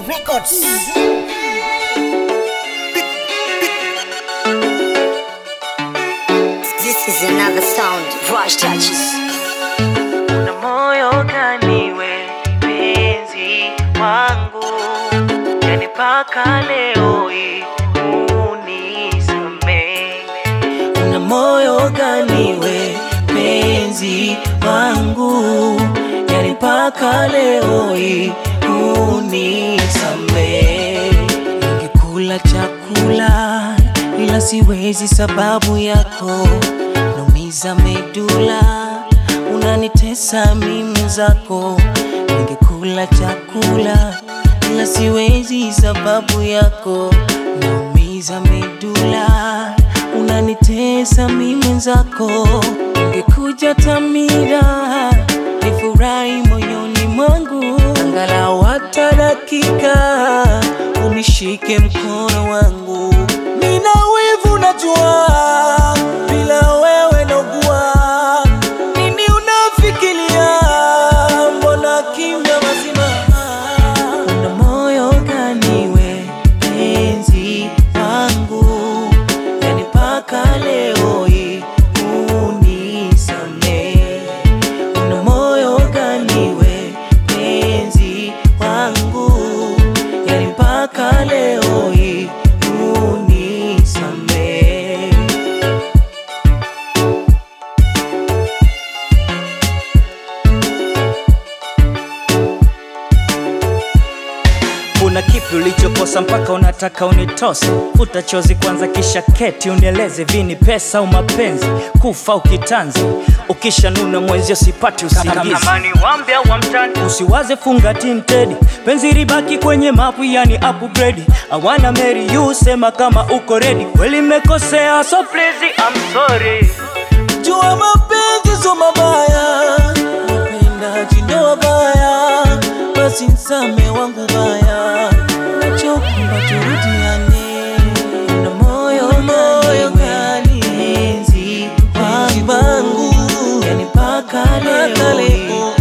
Records. This is another sound. Rush touches. na moyo gani we penzi wangu yani mpaka leo hii unisamee una moyo gani we penzi wangu yani mpaka leo hii unisamee ningekula chakula ila siwezi sababu yako naumiza medula unanitesa mimu zako ningekula chakula ila siwezi sababu yako naumiza medula unanitesa mimu zako ningekuja tamira nifurahi moyoni mwangu angalau hata dakika unishike mkono wangu mina wivu najua bila wewe naugua nini unafikiria mbona kimya mazima una moyo gani we penzi wangu yani mpaka leo hii unisamee una moyo gani we penzi wangu yani mpaka leo hii unisamee kuna kipi ulichokosa mpaka unataka unitose futa chozi kwanza kisha keti unieleze vini pesa au mapenzi kufa ukitanzi ukishanuna mwenzio sipati usingizi wambe au wamtani usiwaze funga tintedi penzi ribaki kwenye mapu yani upgrade awana marry you sema kama uko ready kweli mmekosea so please I'm sorry jua mapenzi so mabaya napenda jindo wabaya basi nsame wangu baya nachokumba turudiane na moyo moyo kali enzi wangu yani mpaka leo